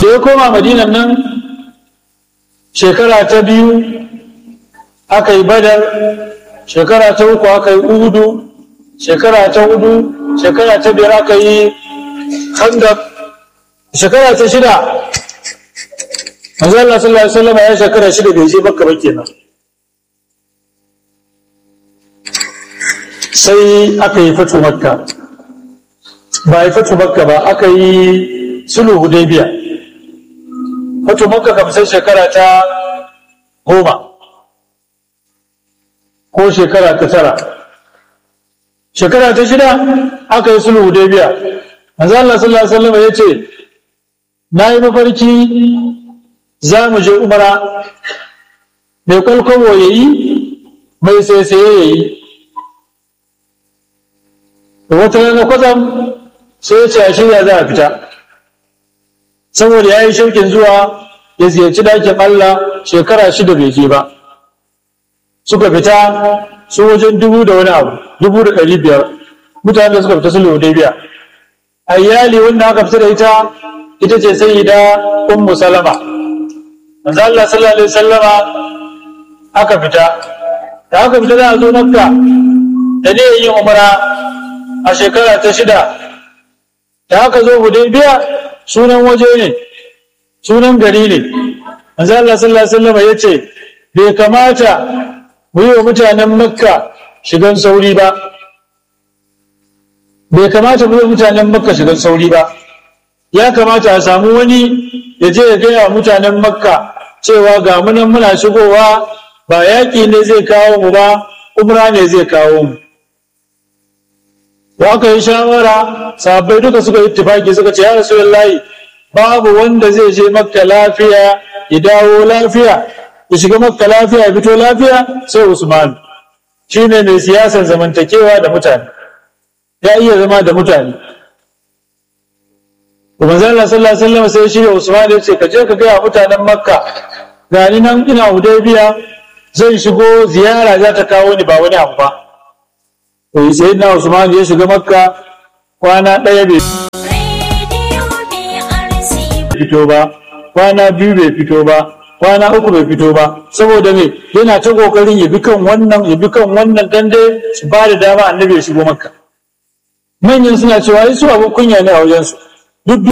da ya koma madinan nan shekara ta biyu aka yi badar shekara ta uku aka yi uhudu shekara ta hudu shekara ta biyar aka yi khandaq shekara ta shida manzo Allah sallallahu alaihi wasallam ya shekara shida bai je Makka ba kenan sai aka yi fatu Makka ba yi fatu Makka ba aka yi sulhu Hudaybiya fatu Makka kam sai shekara ta goma ko shekara ta tara shekara ta shida aka yi sulhu Hudaybiya manzo Allah sallallahu alaihi wasallam ya ce na yi mafarki za mu je umara mai kwalkwabo ya yi mai saisaye ya yi wata rana kwatsam sai ya ce a shirya za a fita saboda ya yi shaukin zuwa ya ziyarci dakin Allah shekara shida bai je ba suka fita su wajen dubu da wani abu dubu da ɗari biyar mutane da suka fita sulhu biya. a iyali wanda aka fita da ita ita ce sai da ummu salama manzo Allah sallallahu alaihi wasallama aka fita da aka fita da zo makka da ne yin umara a shekara ta shida da aka zo hudaybiya sunan waje ne sunan gari ne manzo Allah sallallahu alaihi wasallama yace bai kamata mu yi wa mutanen makka shigan sauri ba bai kamata mu yi wa mutanen makka shigan sauri ba ya kamata a samu wani ya je ya gaya mutanen makka cewa ga munan muna shigowa ba yaƙi ne zai kawo mu ba umra ne zai kawo mu da aka yi shawara sahabbai duka suka yi tufaki suka ce ya rasulullahi babu wanda zai je makka lafiya ya dawo lafiya ya shiga makka lafiya ya fito lafiya sai usman shine mai siyasar zamantakewa da mutane ya iya zama da mutane manzo Allah sallallahu alaihi wasallam sai shirya Usman ya ce ka je ka gaya mutanen Makka gani nan ina Hudaybiya zan shigo ziyara za ta kawo ni ba wani abu ba to sai na Usman ya shiga Makka kwana ɗaya bai fito ba kwana biyu bai fito ba kwana uku bai fito ba saboda me yana ta kokarin ya bi kan wannan ya bi kan wannan dan dai su ba da dama annabi ya shigo Makka manyan suna cewa su abun kunya ne a wajensu duk